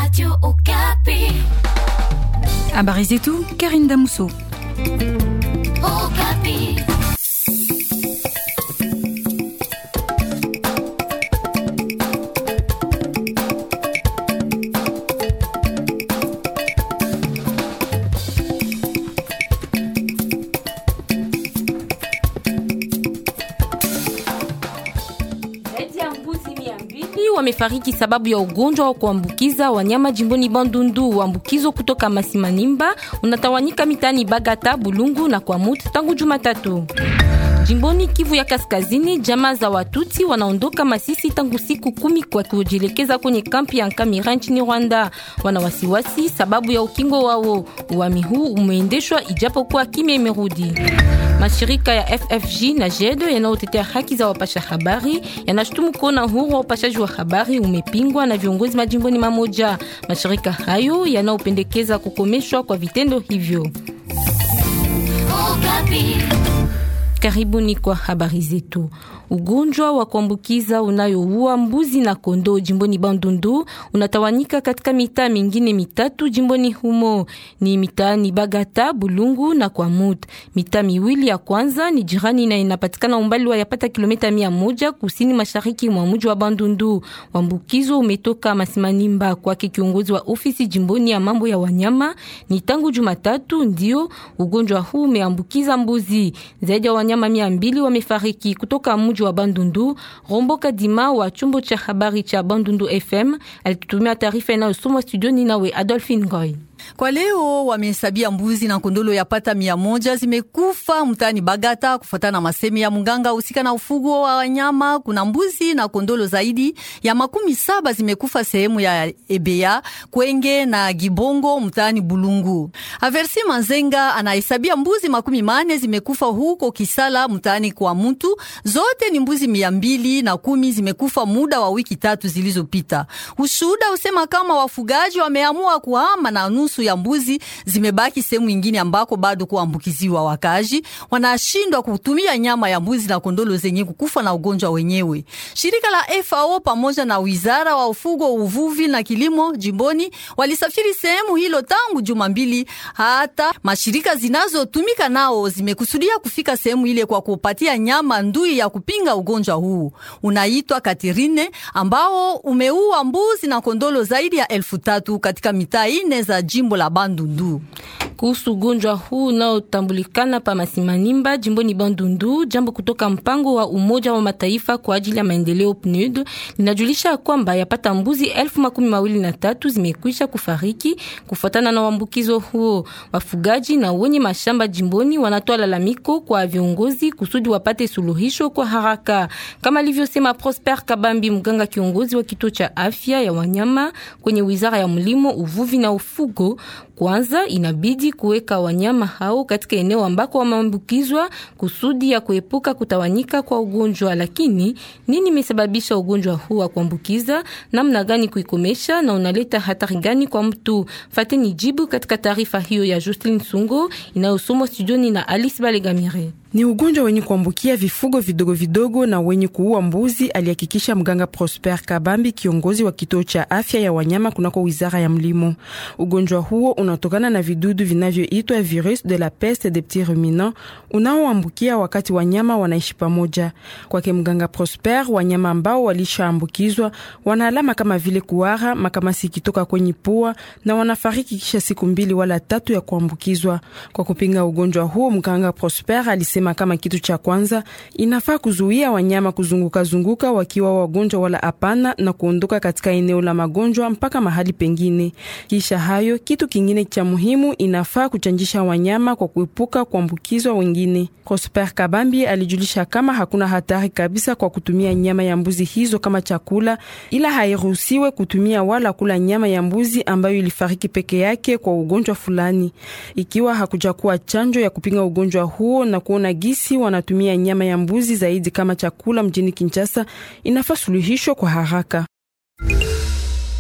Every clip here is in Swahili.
Radio Okapi. Habari zetu Karine Damuso. Okapi. Zaidi ya mbuzi mia mbili wamefariki sababu ya ugonjwa wa kuambukiza wanyama jimboni Bandundu. Uambukizo kutoka Masimanimba unatawanyika mitani Bagata, Bulungu na Kwamut tangu Jumatatu. Jimboni Kivu ya Kaskazini, jamaa za Watuti wanaondoka Masisi tangu siku kumi kwa kujielekeza kwenye kampi ya Nkamira nchini Rwanda. Wana wasiwasi sababu ya ukingo wao. Uami huu umeendeshwa ijapokuwa kimya imerudi. Mashirika ya FFJ na JED yanayotetea haki za wapasha habari yanashutumu kuona uhuru wa upashaji wa habari umepingwa na viongozi majimboni mamoja. Mashirika hayo yanayopendekeza kukomeshwa kwa vitendo hivyo. Okapi. Karibuni kwa habari zetu. Ugonjwa wa kuambukiza unayoua mbuzi na kondoo jimboni Bandundu unatawanyika katika mitaa mingine mitatu jimboni humo, ni mitaani Bagata, Bulungu na Kwamut. Mitaa miwili ya kwanza ni jirani na inapatikana umbali wa yapata kilomita mia moja kusini mashariki mwa mji wa Bandundu. Uambukizo umetoka Masimanimba kwake kiongozi wa ofisi jimboni ya mambo ya wanyama. Ni tangu Jumatatu ndio ugonjwa huu umeambukiza mbuzi. Zaidi ya wanyama mia mbili wamefariki kutoka mji wa Bandundu. Rombo Kadima wa chumbo cha habari cha Bandundu FM alitutumia taarifa inayosomwa studioni nawe Adolphine Goy. Kwa leo wamehesabia mbuzi na kondolo yapata mia moja zimekufa mtaani Bagata, kufuatana na masemi ya mganga husika na ufugo wa wanyama. Kuna mbuzi na kondolo zaidi ya makumi saba zimekufa sehemu ya Ebea, Kwenge na Gibongo mtaani Bulungu. Aversi Manzenga anahesabia mbuzi makumi mane zimekufa huko Kisala mtaani kwa mtu. Zote ni mbuzi mia mbili na kumi zimekufa muda wa wiki tatu zilizopita. Ushuhuda usema kama wafugaji wameamua kuhama na nusu ya mbuzi zimebaki sehemu ingine ambako bado kuambukiziwa. Wakaji wanashindwa kutumia nyama ya mbuzi na kondolo zenye kukufa na ugonjwa wenyewe. Shirika la FAO pamoja na wizara wa ufugo, uvuvi na kilimo jimboni walisafiri sehemu hilo tangu juma mbili. Hata mashirika zinazotumika nao zimekusudia kufika sehemu ile kwa kupatia nyama ndui ya kupinga ugonjwa huu unaitwa Katerine, ambao umeua mbuzi na kondolo zaidi ya elfu tatu katika mitaa ine za jimbo la Bandundu. Kuhusu ugonjwa huu unaotambulikana pa Masimanimba jimboni Bandundu, jambo kutoka mpango wa Umoja wa Mataifa kwa ajili ya maendeleo PNUD linajulisha kwamba yapata mbuzi elfu makumi mawili na tatu zimekwisha kufariki kufuatana na uambukizo huo. Wafugaji na wenye mashamba jimboni wanatoa lalamiko kwa viongozi kusudi wapate suluhisho kwa haraka, kama alivyosema Prosper Kabambi, mganga kiongozi wa kituo cha afya ya wanyama kwenye wizara ya mlimo, uvuvi na ufugo. Kwanza inabidi kuweka wanyama hao katika eneo ambako wameambukizwa kusudi ya kuepuka kutawanyika kwa ugonjwa. Lakini nini imesababisha ugonjwa huu wa kuambukiza? Namna gani kuikomesha na unaleta hatari gani kwa mtu? Fateni jibu katika taarifa hiyo ya Justin Sungo inayosomwa studioni na Alice Balegamire. Ni ugonjwa wenye kuambukia vifugo vidogo vidogo na wenye kuua mbuzi, alihakikisha mganga Prosper Kabambi, kiongozi wa kituo cha afya ya wanyama kunako wizara ya mlimo. Ugonjwa huo unatokana na vidudu vinavyoitwa virus de la peste des petits ruminants unaoambukia wakati wanyama wanaishi pamoja. Kwake mganga Prosper, wanyama ambao walishaambukizwa wana alama kama vile kuhara, makamasi ikitoka kwenye pua na wanafariki kisha siku mbili wala tatu ya kuambukizwa. Kwa kupinga ugonjwa huo, mganga Prosper alisema kama kitu cha kwanza inafaa kuzuia wanyama kuzunguka zunguka wakiwa wagonjwa wala hapana, na kuondoka katika eneo la magonjwa mpaka mahali pengine. Kisha hayo, kitu kingine cha muhimu inafaa kuchanjisha wanyama kwa kuepuka kuambukizwa wengine. Prosper Kabambi alijulisha kama hakuna hatari kabisa kwa kutumia nyama ya mbuzi hizo kama chakula, ila hairuhusiwe kutumia wala kula nyama ya mbuzi ambayo ilifariki peke yake kwa ugonjwa fulani, ikiwa hakujakuwa chanjo ya kupinga ugonjwa huo na kuona gisi wanatumia nyama ya mbuzi zaidi kama chakula mjini Kinshasa, inafaa suluhisho kwa haraka.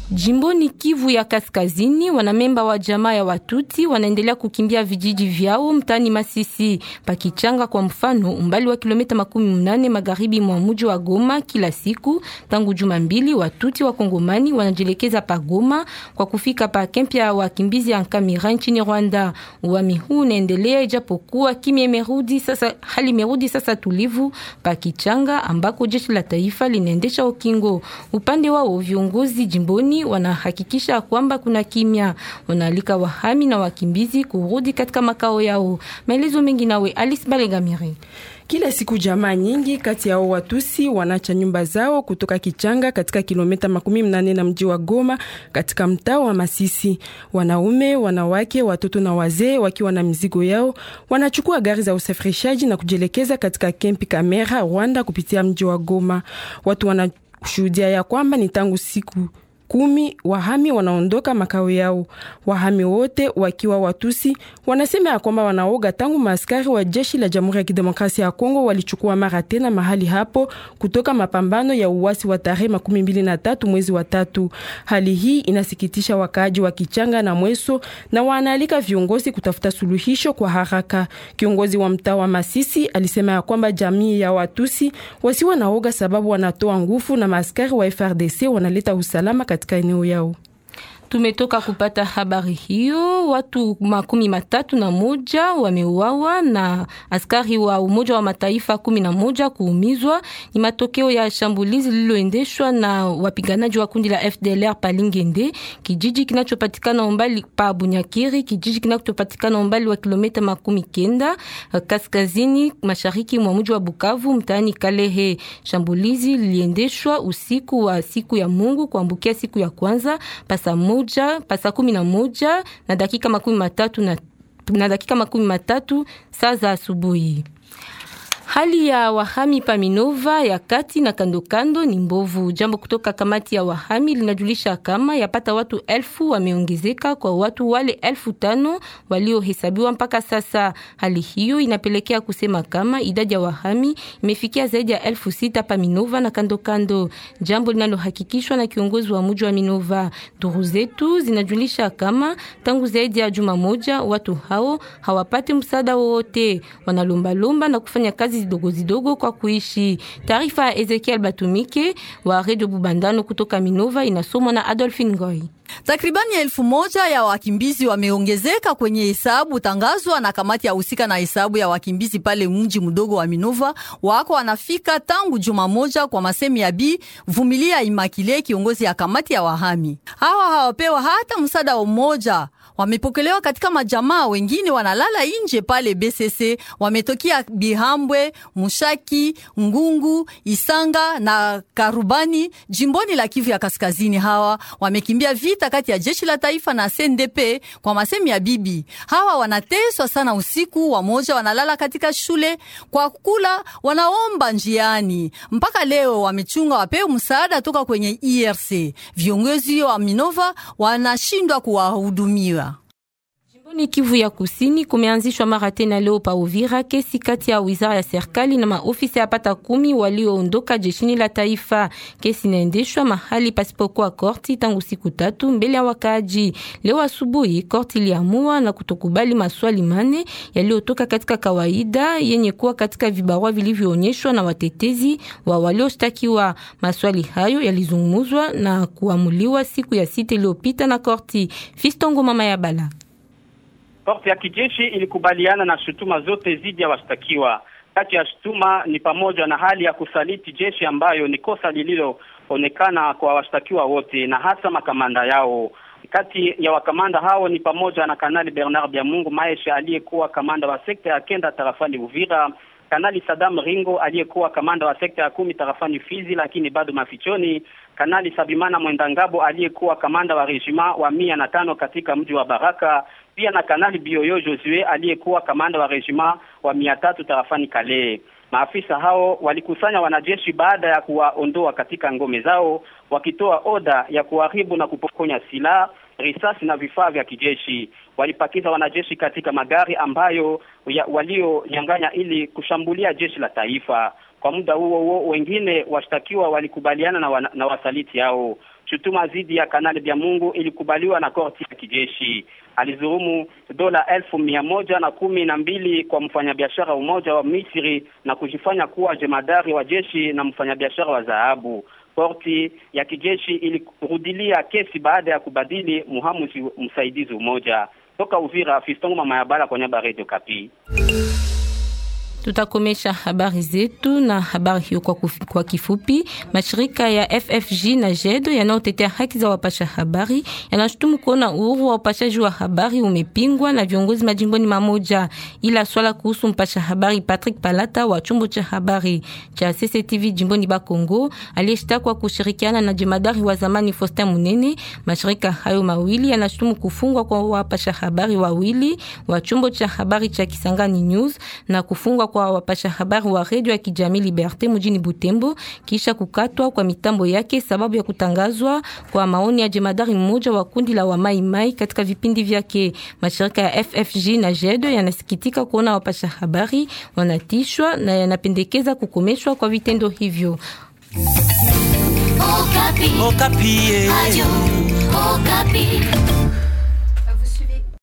Jimboni Kivu ya Kaskazini, wanamemba wa jamaa ya Watuti wanaendelea kukimbia vijiji vyao mtani Masisi pakichanga, kwa mfano umbali wa kilomita makumi mnane magharibi mwa mji wa Goma. Kila siku tangu juma mbili, Watuti wa Kongomani wanajielekeza pa Goma kwa kufika pa kempi ya wakimbizi ya Nkamira nchini Rwanda. Uami huu unaendelea ijapokuwa kimya imerudi sasa, hali imerudi sasa tulivu pa Kichanga ambako jeshi la taifa linaendesha ukingo. Upande wao viongozi jimboni wanahakikisha kwamba kuna kimya. Wanaalika wahami na wakimbizi kurudi katika makao yao. Maelezo mengi nawe Alice Balegamire. Kila siku jamaa nyingi kati yao Watusi wanacha nyumba zao kutoka Kichanga katika kilomita makumi mnane na mji wa Goma katika mtaa wa Masisi. Wanaume, wanawake, watoto na wazee wakiwa na mizigo yao wanachukua gari za usafirishaji na kujielekeza katika kempi Kamera, Rwanda kupitia mji wa Goma. Watu wanashuhudia ya kwamba ni tangu siku kumi wahami wanaondoka makao yao. Wahami wote wakiwa Watusi wanasema ya kwamba wanaoga tangu maaskari wa jeshi la Jamhuri ya Kidemokrasia ya Kongo walichukua mara tena mahali hapo kutoka mapambano ya uasi wa tarehe makumi mbili na tatu mwezi wa tatu. Hali hii inasikitisha wakaaji wa Kichanga na Mweso na wanaalika viongozi kutafuta suluhisho kwa haraka. Kiongozi wa mtaa wa Masisi alisema ya kwamba jamii ya Watusi wasiwa naoga sababu wanatoa nguvu na maaskari wa FRDC wanaleta usalama katika eneo yao. Tumetoka kupata habari hiyo. Watu makumi matatu na moja wameuawa na askari wa Umoja wa Mataifa kumi na moja kuumizwa. Ni matokeo ya shambulizi lililoendeshwa na wapiganaji wa kundi la FDLR Palingende, kijiji kinachopatikana umbali pa Bunyakiri, kijiji kinachopatikana umbali wa kilomita makumi kenda kaskazini mashariki mwa mji wa Bukavu, mtaani Kalehe. Shambulizi liliendeshwa usiku wa siku ya Mungu kuambukia siku ya kwanza pasa moja pasa kumi na moja na dakika makumi matatu na, na dakika makumi matatu saa za asubuhi. Hali ya wahami pa Minova ya kati na kando kando ni mbovu. Jambo kutoka kamati ya wahami linajulisha kama yapata watu elfu wameongezeka kwa watu wale elfu tano waliohesabiwa mpaka sasa. Hali hiyo inapelekea kusema kama idadi ya wahami imefikia zaidi ya elfu sita pa Minova na kando kando, jambo linalohakikishwa na kiongozi wa mji wa Minova. Duru zetu zinajulisha kama tangu zaidi ya juma moja watu hao hawapati msaada wowote, wanalombalomba na kufanya kazi zidogo zidogo kwa kuishi. Taarifa ya Ezekiel Batumike wa Radio Bubandano kutoka Minova inasomwa na Adolphine Ngoy. Takribani elfu moja ya wakimbizi wameongezeka kwenye hesabu tangazwa na kamati ya husika na hesabu ya wakimbizi pale mji mdogo wa Minova. Wako wanafika tangu juma moja, kwa masemi ya Bi Vumilia Imakile, kiongozi ya kamati ya wahami. Hawa hawapewa hata msaada wa mmoja wamepokelewa katika majamaa, wengine wanalala nje pale BCC. Wametokea Bihambwe, Mushaki, Ngungu, Isanga na Karubani jimboni la Kivu ya Kaskazini. Hawa wamekimbia vita kati ya jeshi la taifa na CNDP. Kwa masemi ya bibi, hawa wanateswa sana usiku, wamoja wanalala katika shule, kwa kula wanaomba njiani. Mpaka leo wamechunga wapewe msaada toka kwenye IRC. Viongozi wa Minova wanashindwa kuwahudumia. Jimboni Kivu ya Kusini kumeanzishwa mara tena leo pa Uvira kesi kati ya wizara ya serikali na maofisa yapata kumi walioondoka jeshini la taifa. Kesi inaendeshwa mahali pasipokuwa korti tangu siku tatu mbele ya wakaaji. Leo asubuhi korti iliamua na kutokubali maswali mane yaliyotoka katika kawaida yenye kuwa katika vibarua vilivyoonyeshwa na watetezi wa walioshtakiwa. Maswali hayo yalizungumzwa na kuamuliwa siku ya sita iliyopita na korti. Fistongo mama ya bala Korti ya kijeshi ilikubaliana na shutuma zote dhidi ya washtakiwa. Kati ya shutuma ni pamoja na hali ya kusaliti jeshi ambayo ni kosa lililoonekana kwa washtakiwa wote na hasa makamanda yao. Kati ya wakamanda hao ni pamoja na Kanali Bernard Byamungu Maesha aliyekuwa kamanda wa sekta ya kenda tarafani Uvira, Kanali Sadam Ringo aliyekuwa kamanda wa sekta ya kumi tarafani Fizi lakini bado mafichoni, Kanali Sabimana Mwendangabo aliyekuwa kamanda wa rejima wa mia na tano katika mji wa Baraka, pia na Kanali Bioyo Josue aliyekuwa kamanda wa rejima wa mia tatu tarafani Kale. Maafisa hao walikusanya wanajeshi baada ya kuwaondoa katika ngome zao, wakitoa oda ya kuharibu na kupokonya silaha, risasi na vifaa vya kijeshi. Walipakiza wanajeshi katika magari ambayo walionyang'anya ili kushambulia jeshi la taifa. Kwa muda huo huo, wengine washtakiwa walikubaliana na, wana, na wasaliti hao. Shutuma dhidi ya Kanali Bya Mungu ilikubaliwa na korti ya kijeshi. Alizurumu dola elfu mia moja na kumi na mbili kwa mfanyabiashara mmoja wa Misri na kujifanya kuwa jemadari wa jeshi na mfanyabiashara wa dhahabu. Korti ya kijeshi ilirudilia kesi baada ya kubadili muhamuzi msaidizi mmoja. Toka Uvira, Fistongo mama ya bala kwa nyaba Radio Kapi. Tutakomesha habari zetu na habari hiyo kwa, kwa kifupi. Mashirika ya FFG na JED yanayotetea haki za wapasha habari yanashutumu kuona uhuru wa upashaji wa habari umepingwa na viongozi majimboni mamoja, ila swala kuhusu mpasha habari Patrick Palata wa chombo cha habari cha CCTV jimboni Bakongo aliyeshtakwa kushirikiana na jemadari wa zamani Faustin Munene. Mashirika hayo mawili yanashutumu kufungwa kwa wapasha habari wawili wa chombo cha habari cha Kisangani News na kufungwa kwa wapasha habari wa redio ya kijamii Liberte mjini Butembo kisha kukatwa kwa mitambo yake sababu ya kutangazwa kwa maoni ya jemadari mmoja wa kundi la wamaimai katika vipindi vyake. Mashirika ya FFG na JED yanasikitika kuona wapasha habari wanatishwa na yanapendekeza kukomeshwa kwa vitendo hivyo. Okapi. Okapi.